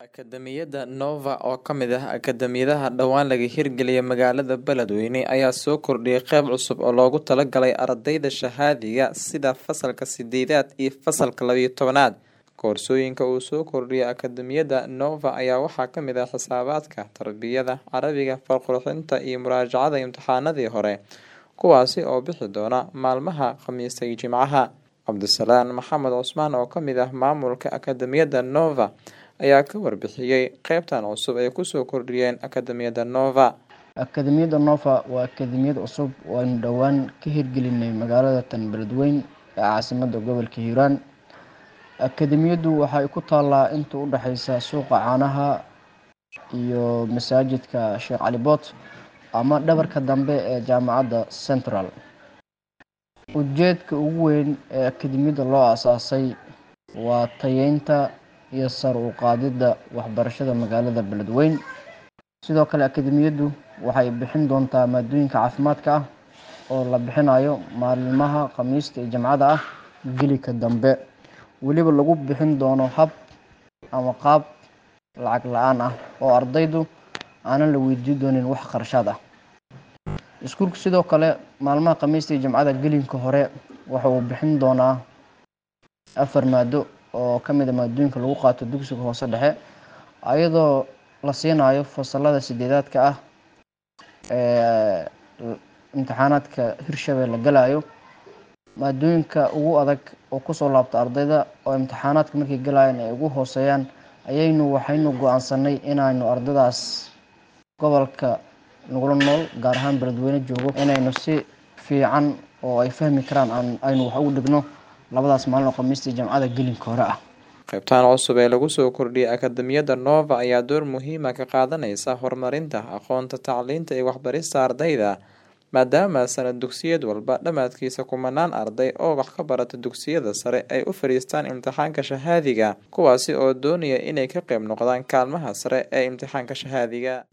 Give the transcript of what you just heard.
Akademiyadda Nova oo ka mid ah akadeemiyadaha dhawaan laga hirgeliyay magaalada Beledweyne ayaa soo kordhiyay qayb cusub oo loogu talagalay ardayda shahaadiga sida fasalka sideedaad iyo fasalka laba iyo tobanaad. Koorsooyinka uu soo kordhiyay Akademiyadda Nova ayaa waxaa ka mid ah Xisaabaadka, Tarbiyada, Carabiga, Farqurxinta iyo Muraajacada imtixaanadii hore, kuwaasi oo bixi doona maalmaha Khamiista iyo Jimcaha. Cabdisalaan Maxamed Cusmaan oo ka mid ah maamulka Akademiyadda Nova ayaa ka warbixiyay qaybtan cusub ee kusoo kordhiyeen Akademiyadda Nova. Akademiyadda Nova waa akademiyad cusub oo aynu dhowaan ka hirgelinay magaalada tan Beledweyne ee caasimadda gobolka Hiiraan. Akademiyaddu waxay ku taallaa inta u dhaxaysa suuqa caanaha iyo masaajidka Sheekh Cali Boot ama dhabarka dambe ee jaamacadda Central. Ujeedka ugu weyn ee akademiyadda loo aasaasay waa tayeynta iyo sare u qaadidda waxbarashada magaalada Beledweyne. Sidoo kale akademiyaddu waxay bixin doontaa maadooyinka caafimaadka ah oo la bixinayo maalmaha Khamiista iyo Jimcada ah gelika dambe. Weliba lagu bixin doono hab ama qaab lacag la-aan ah oo ardaydu aanan la weydiin doonin wax kharashaad ah. Iskuulku sidoo kale maalmaha Khamiista iyo Jimcada gelinka hore waxa uu bixin doonaa afar maado oo ka mid ah maadooyinka lagu qaato dugsiga hoose dhexe ayadoo la siinayo fasalada sideedaadka ah ee imtixaanaadka Hirshabelle galayo. Maadooyinka ugu adag oo kusoo laabta ardayda oo imtixaanaadka markay galayaan ay ugu hooseeyaan ayaynu waxaynu go'aansanay inaynu ardaydaas gobolka nagula nool gaar ahaan Beledweyne joogo inaynu si fiican oo ay fahmi karaan aan aynu wax ugu dhigno labadaas maalin oo Khamiista iyo Jimcada gelinka hore ah. Qaybtan cusub ee lagu soo kordhiyay Akademiyadda Nova ayaa door muhiim ah ka qaadanaysa horumarinta aqoonta, tacliinta iyo waxbarista ardayda maadaama sanad dugsiyad walba dhammaadkiisa kumanaan arday oo wax ka barata dugsiyada sare ay u fariistaan imtixaanka shahaadiga kuwaasi oo doonaya inay ka qayb noqdaan kaalmaha sare ee imtixaanka shahaadiga.